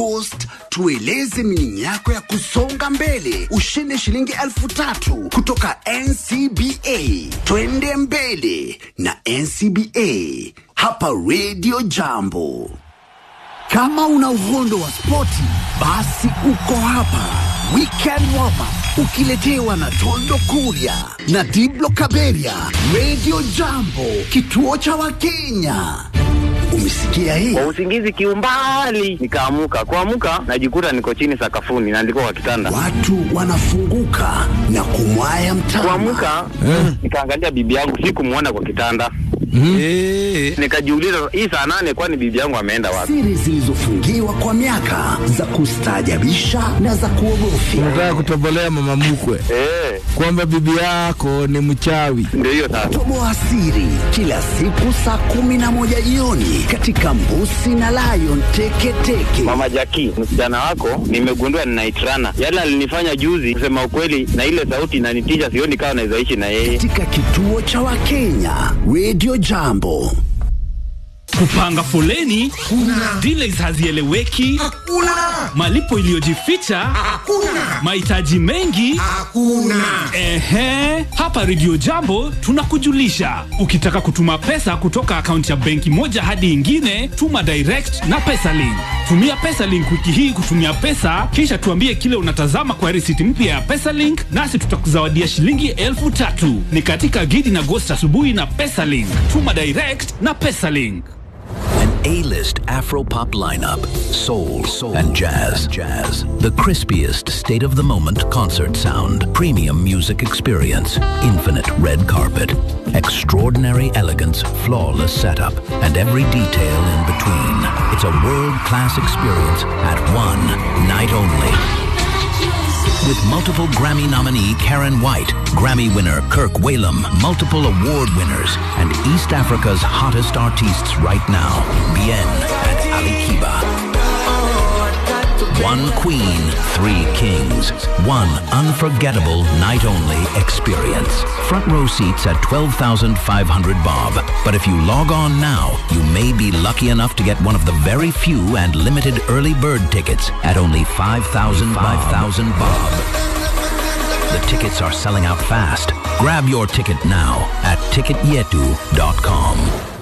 Post tueleze mining yako ya kusonga mbele, ushinde shilingi elfu tatu kutoka NCBA. Twende mbele na NCBA hapa Radio Jambo. Kama una uhondo wa spoti, basi uko hapa. Weekend warm up ukiletewa na Tondo Kuria na Diblo Kaberia. Radio Jambo, kituo cha Wakenya. Umesikia hii? kwa usingizi kiumbali nikaamuka kuamuka najikuta niko chini sakafuni naandikwa kwa kitanda Watu wanafunguka na kumwaya mtama. kuamuka nikaangalia bibi yangu sikumwona kwa kitanda Eh, nikajiuliza hii saa nane kwani bibi yangu ameenda wapi Siri zilizofungiwa kwa miaka za kustaajabisha na za kuogofya. unataka kutobolea mama mkwe Eh, kwamba bibi yako ni mchawi. ndio hiyo sasa Toboa siri kila siku saa kumi na moja jioni katika Mbusi na Lion Teketeke. mama jaki msichana wako nimegundua ninaitrana yale alinifanya juzi kusema ukweli na ile sauti inanitisha sioni kama naweza ishi na yeye katika kituo cha Wakenya Radio Jambo. kupanga foleni kuna delays hazieleweki Hakuna, malipo iliyojificha hakuna, mahitaji mengi hakuna. ehe hapa redio jambo tunakujulisha ukitaka kutuma pesa kutoka akaunti ya benki moja hadi ingine tuma direct na pesalink tumia pesalink wiki hii kutumia pesa kisha tuambie kile unatazama kwa risiti mpya ya pesalink nasi tutakuzawadia shilingi elfu tatu ni katika gidi na gost asubuhi na pesalink tuma direct na pesalink An A-list Afro-pop lineup, soul, soul and jazz, jazz. The crispiest state-of-the-moment concert sound, premium music experience, infinite red carpet, extraordinary elegance, flawless setup, and every detail in between. It's a world-class experience at one night only. With multiple Grammy nominee Karen White, Grammy winner Kirk Whalum, multiple award winners, and East Africa's hottest artists right now, Bien and Ali Kiba. One queen, three kings. One unforgettable night only experience. Front row seats at 12,500 bob. But if you log on now, you may be lucky enough to get one of the very few and limited early bird tickets at only 5,000 5,000 bob. The tickets are selling out fast. Grab your ticket now at ticketyetu.com.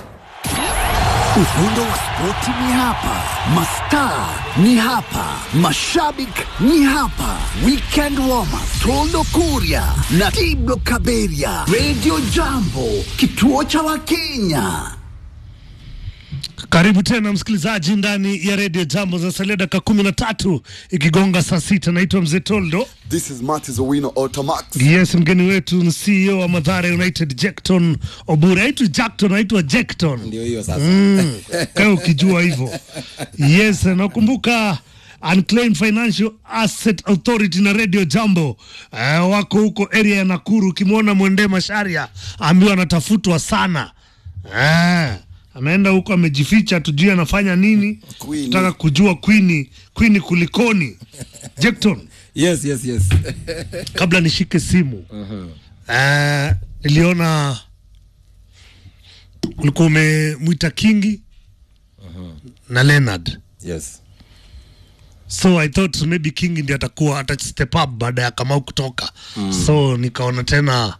Ufundo wa spoti ni hapa, mastaa ni hapa, mashabik ni hapa. Weekend warm up, Tondo Kuria na Tiblo Kaberia. Radio Jambo, kituo cha Wakenya. Karibu tena msikilizaji ndani ya redio Jambo za salia dakika kumi na tatu ikigonga saa sita. Naitwa Mzee Toldo. This is Martis Owino Automax. Yes, mgeni wetu ni CEO wa Madhara United Jackton Obure. Aitwa Jackton, aitwa Jackton. Ndio hiyo sasa. Mm, kama ukijua hivyo. Yes, nakumbuka Unclaimed Financial Asset Authority na Radio Jambo uh, wako huko area ya Nakuru. Ukimwona Mwende Masharia ambiwa anatafutwa sana uh, ameenda huko amejificha, tujui anafanya nini. Queenie. Nataka kujua Queenie, Queenie kulikoni. Jackton, Yes, yes, yes. kabla nishike simu uh, niliona ulikuwa umemwita Kingi na Leonard yes. so i thought maybe king ndi atakuwa ata step up baada ya kamau kutoka mm. so nikaona tena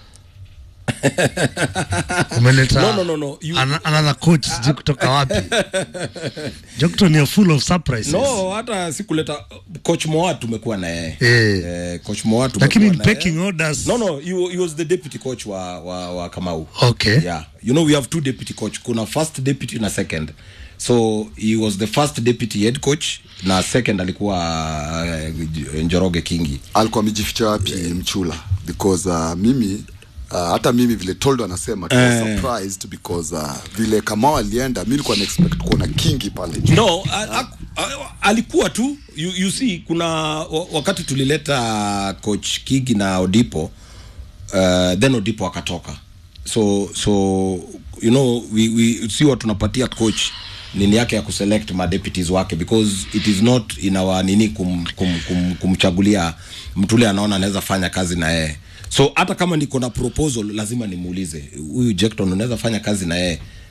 umeleta No, no, no, no. You- an another coach sijui kutoka wapi Jokton you're full of surprises No, hata sikuleta coach Moa tumekuwa na yeye. Eh. Eh, coach Moa tumekuwa lakini in na yeye. pecking orders No, no, he, he was the deputy coach wa, wa, wa Kamau. okay Yeah. You know we have two deputy coach. Kuna first deputy na second. So he was the first deputy head coach na second alikuwa uh, Njoroge Kingi. alikuwa amejificha wapi mchula because uh, mimi uh, hata mimi vile toldo anasema tu Eh. surprised because uh, vile kamao alienda mi nilikuwa na expect kuona kingi pale juu No, a, a, a, alikuwa tu you, you see kuna wa- wakati tulileta coach Kigi na Odipo uh, then Odipo akatoka. So so you know we, we si wa tunapatia coach nini yake ya kuselect ma deputies wake because it is not in our nini kum, kum, kum, kumchagulia mtu ule anaona anaweza fanya kazi na yeye so hata kama niko na proposal lazima nimuulize huyu Jackton unaweza fanya kazi na yeye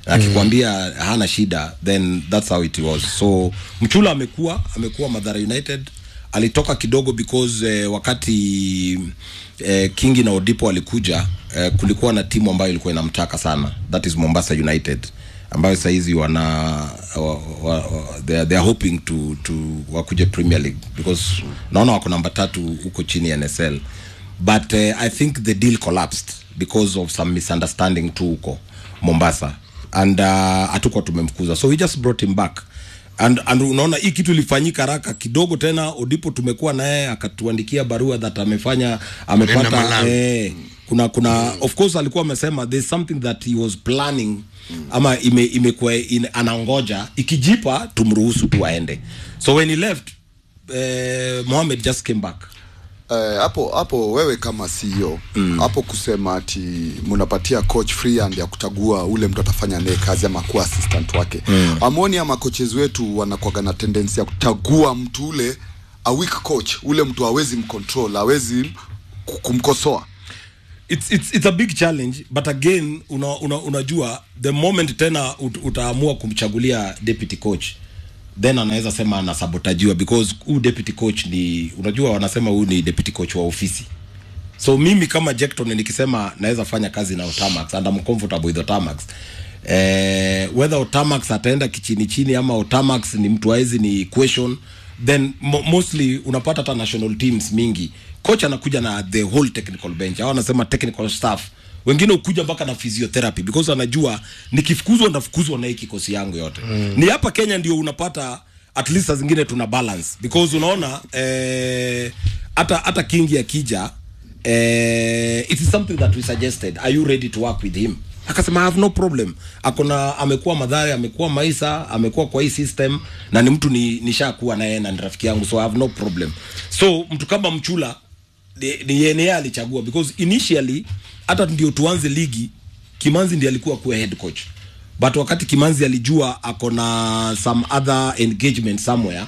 akikwambia hana shida then that's how it was so mchula amekuwa amekuwa madhara united alitoka kidogo because eh, wakati eh, kingi na odipo walikuja eh, kulikuwa na timu ambayo ilikuwa inamtaka sana that is mombasa united ambayo sahizi wana wa, wa, wa, they, are, they are hoping to, to wakuje premier league because naona wako namba tatu huko chini ya nsl but uh, i think the deal collapsed because of some misunderstanding tu huko mombasa and hatukuwa uh, tumemfukuza so we just brought him back and, and unaona hii kitu ilifanyika haraka kidogo tena odipo tumekuwa naye akatuandikia barua that amefanya amepata Malawi. eh, kuna kuna of course alikuwa amesema there's something that he was planning ama ime, imekuwa in, anangoja ikijipa tumruhusu tu aende so when he left eh, mohamed just came back Eh, hapo hapo wewe kama CEO hapo kusema ati mnapatia coach free hand ya kuchagua ule mtu atafanya naye kazi ama kuwa assistant wake mm. amoni ama coaches wetu wanakuwaga na tendency ya kuchagua mtu ule a weak coach ule mtu hawezi mcontrol hawezi ku- kumkosoa it's, it's, it's a big challenge but again una, una, unajua the moment tena ut, utaamua kumchagulia deputy coach then anaweza sema anasabotajiwa because huu deputy coach ni unajua wanasema huyu ni deputy coach wa ofisi so mimi kama Jackton nikisema naweza fanya kazi na Otamax and I'm comfortable with Otamax eh, whether Otamax ataenda kichini chini ama Otamax ni mtu waizi ni question then mo mostly unapata hata national teams mingi coach anakuja na the whole technical bench au anasema technical staff wengine ukuja mpaka na physiotherapy because anajua nikifukuzwa ndafukuzwa na hii kikosi yangu yote mm. ni hapa Kenya ndio unapata at least saa zingine tuna balance because unaona eh, hata hata kingi akija eh, it is something that we suggested are you ready to work with him akasema I have no problem akona amekuwa madhari amekuwa maisa amekuwa kwa hii system na ni mtu ni nishakuwa naye na ni rafiki yangu so I have no problem so mtu kama mchula ni- ni yeye yeye alichagua because initially hata ndio tuanze ligi kimanzi ndiye alikuwa kuwa head coach but wakati kimanzi alijua ako na some other engagement somewhere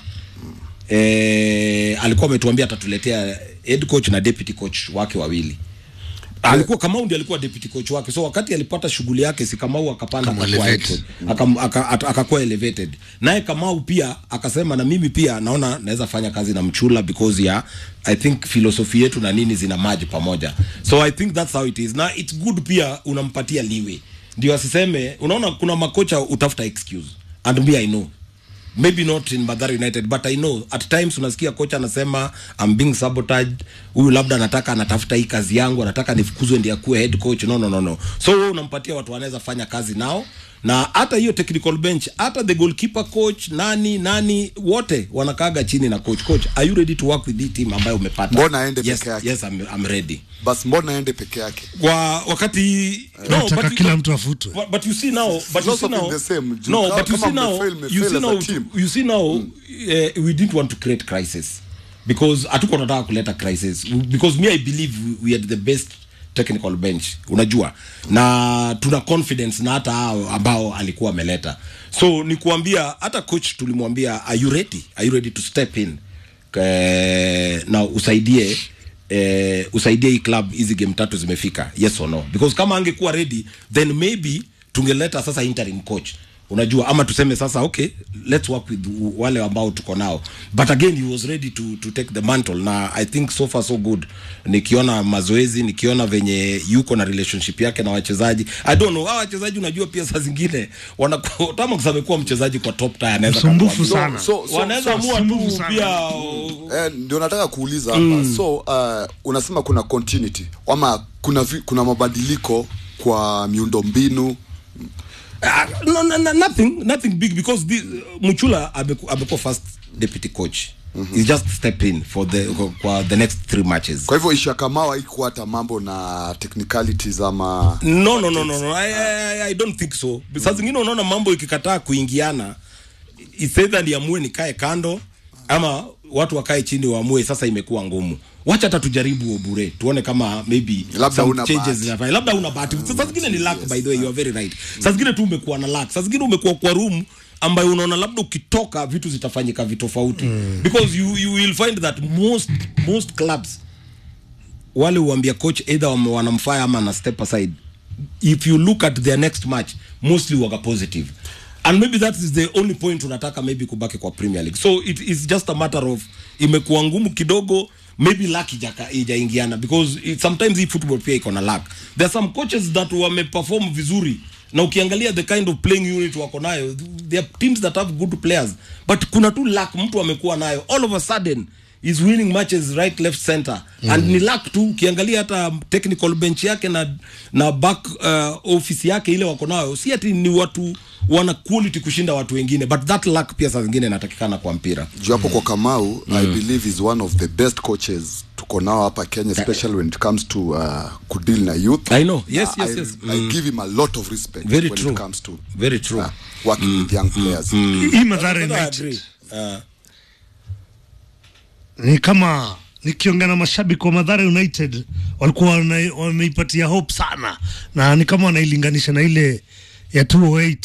eh, alikuwa ametuambia atatuletea head coach na deputy coach wake wawili alikuwa Kamau ndiye alikuwa deputy coach wake so wakati alipata shughuli yake si Kamau akapanda Kama akakuwa head elevate. coach. Akam- aka- at- akakuwa elevated naye Kamau pia akasema na mimi pia naona naweza fanya kazi na Mchula because ya I think philosophy yetu na nini zina maji pamoja so I think that's how it is na it's good pia unampatia liwe ndio asiseme unaona kuna makocha utafuta excuse and me I know maybe not in Madhara United but I know at times unasikia kocha anasema I'm being sabotaged huyu labda anataka anatafuta hii kazi yangu anataka nifukuzwe ndiye akuwe head coach no no no no so wewe unampatia watu wanaweza fanya kazi nao na hata hiyo technical bench hata the goalkeeper coach nani nani wote wanakaga chini na coach coach are you ready to work with the team ambayo umepata Mbona aende yes, peke yake? yes I'm, I'm ready basi mbona aende peke yake kwa wakati no, nataka but you- kila mtu afutwe but, but you see now but you see Philosophy now is the same. Juu no kama- but you kama see now mmefail, mmefail you see as a now team. you see now uh, we didn't want to create crisis because hatuko tunataka kuleta crisis because me i believe we, we had the best technical bench unajua na tuna confidence na hata hao ambao alikuwa ameleta so ni kuambia hata coach tulimwambia are you ready are you ready to step in eh, na usaidie eh, usaidie hii club hizi game tatu zimefika yes or no because kama angekuwa ready then maybe tungeleta sasa interim coach unajua ama tuseme sasa okay let's work with wale ambao tuko nao but again he was ready to, to take the mantle na i think so far so good nikiona mazoezi nikiona venye yuko na relationship yake na wachezaji i don't know hawa wachezaji unajua pia saa zingine wanakuwa Tamax amekuwa mchezaji kwa top tier anaweza Msumbufu kakuwa- sana. so, so, wanaweza so, amua sumbufu tu sana. pia eh, ndio nataka kuuliza hapa so uh, unasema kuna continuity ama kuna vi, kuna mabadiliko kwa miundo mbinu Uh, no, no, no, nothing nothing big because this, Muchula ameku- amekuwa first deputy coach mm-hmm. he just step in for the kwa the next three matches kwa hivyo isha kamao haikuwa hata mambo na technicalities ama no no no no, no. I, I, I don't think so saa zingine unaona mambo ikikataa kuingiana it's either niamue nikae kando ama watu wakae chini waamue sasa imekuwa ngumu wacha hata tujaribu bure tuone kama maybe Labda some huna changes bahati. zinafanya labda una bahati saa zingine ni luck by the way you are very right saa zingine tu umekuwa na luck saa zingine umekuwa kwa room ambayo unaona labda ukitoka vitu zitafanyika vitofauti mm. because you, you will find that most most clubs wale huambia coach either wame- wanamfire ama ana step aside if you look at their next match mostly waga positive and maybe that is the only point unataka maybe kubaki kwa premier league so it is just a matter of imekuwa ngumu kidogo maybe luck ijaka- ijaingiana because it, sometimes hii football pia iko na luck there are some coaches that wameperform vizuri na ukiangalia the kind of playing unit wako nayo there are teams that have good players but kuna tu luck mtu amekuwa nayo all of a sudden is winning matches right left center mm. and ni luck tu ukiangalia hata technical bench yake na na back uh, office yake ile wako nayo si ati ni watu wana quality kushinda watu wengine but that luck pia saa zingine inatakikana kwa mpira juu hapo kwa kamau i believe is one of the best coaches tuko nao hapa kenya especially when it comes to uh, kudeal na youth I know. Yes, Na yes, I, yes. I give him a lot of respect Very when true. it comes to Very true. uh, working with young players hii Mathare I United agree. Uh, ni kama nikiongea na mashabiki wa Mathare United walikuwa wana- wameipatia hope sana, na ni kama wanailinganisha na ile ya 208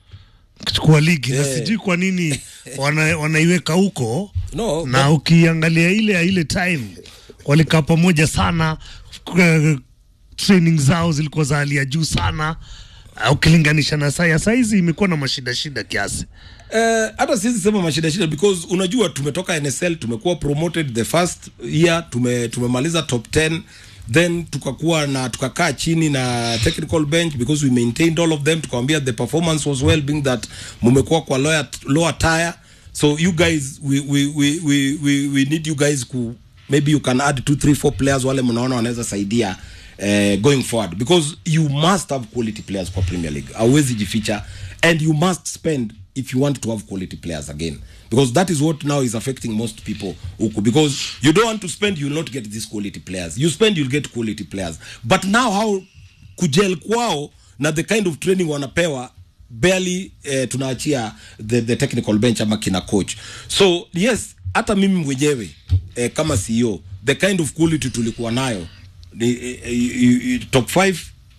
kuchukua ligi na Eh. sijui kwa nini wana, wanaiweka huko No, na ukiangalia ile ya ile time walikaa pamoja sana k- training zao zilikuwa za hali ya juu sana uh, ukilinganisha na saa ya saizi imekuwa na mashida shida kiasi Eh, hata siwezi sema mashida shida because unajua tumetoka nsl tumekuwa promoted the first year tume, tumemaliza top 10 then tukakuwa na tukakaa chini na technical bench because we maintained all of them tukawambia the performance was well being that mumekuwa kwa lower, lower tire so you guys we, we, we, we, we, we need you guys ku maybe you can add two three four players wale mnaona wanaweza saidia uh, going forward because you must have quality players kwa premier league hauwezi jificha and you must spend if you want to have quality players again because that is what now is affecting most people huku because you don't want to spend you'll not get these quality players you spend you'll get quality players but now how kujel kwao na the kind of training wanapewa barely eh, tunaachia the, the technical bench ama kina coach so yes hata mimi mwenyewe eh, kama ceo the kind of quality tulikuwa nayo ni, eh, eh, eh, top 5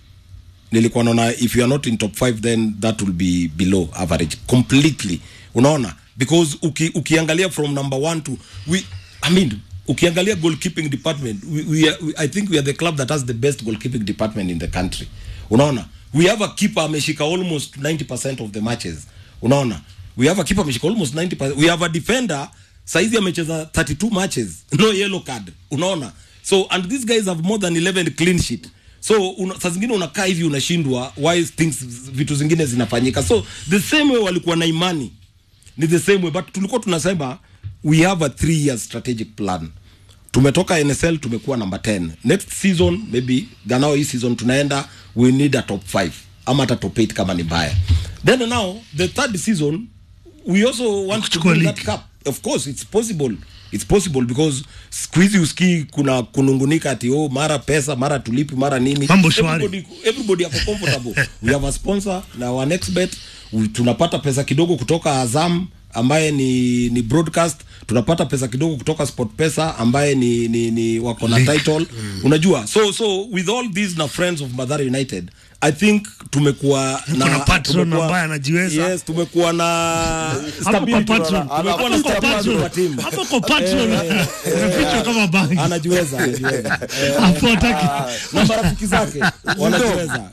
nilikuwa naona if you are not in top 5 then that will be below average completely unaona because uki, ukiangalia from number one to we i mean ukiangalia goalkeeping department we, we are, we, i think we are the club that has the best goalkeeping department in the country unaona we have a keeper ameshika almost 90% of the matches unaona we have a keeper ameshika almost 90% we have a defender saizi amecheza 32 matches no yellow card unaona so and these guys have more than 11 clean sheet so una, saa zingine unakaa hivi unashindwa why things vitu zingine zinafanyika so the same way walikuwa na imani ni the same way but tulikuwa tunasema we have a three year strategic plan tumetoka nsl tumekuwa number 10 next season maybe ganao hii season tunaenda we need a top 5 ama hata top 8 kama ni mbaya then now the third season we also want to Kuchukua win that league. cup of course it's possible it's possible because siku hizi usikii kuna kunungunika ati oh mara pesa mara tulipi mara nini Mambo shwari. everybody, everybody ako comfortable we have a sponsor na our next bet we, tunapata pesa kidogo kutoka azam ambaye ni ni broadcast tunapata pesa kidogo kutoka sport pesa ambaye ni ni, ni wako na League. title unajua so so with all these na friends of Mathare United I think tumekuwa na patron tumekuwa- ambaye anajiweza. yes tumekuwa na hapo kwa stability patron tumekuwa na hapo kwa stability kwa patron team hapo kwa patron unafichwa kama bangi anajiweza anajiweza Eh, hapo hataki na marafiki zake wanajiweza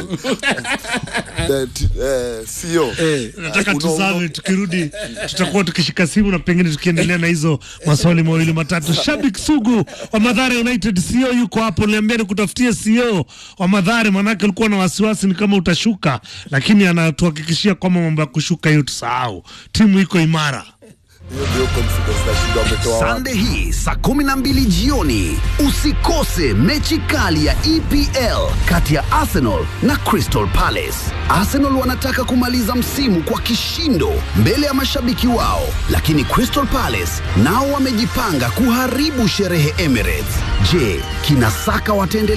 that uh, CEO eh nataka Uno- tuzame uno- tukirudi tutakuwa tukishika simu na pengine tukiendelea na hizo maswali mawili matatu shabik sugu wa madhare united co yuko hapo niambia nikutafutie co wa madhare manake ulikuwa na wasiwasi ni kama utashuka lakini anatuhakikishia kwamba mambo ya kushuka hiyo tusahau timu iko imara hiyo ndio confidence na shindo ametoa wapi? Sunday hii saa kumi na mbili jioni usikose mechi kali ya EPL kati ya Arsenal na Crystal Palace. Arsenal wanataka kumaliza msimu kwa kishindo mbele ya mashabiki wao, lakini Crystal Palace nao wamejipanga kuharibu sherehe Emirates. Je, kina Saka wataendelea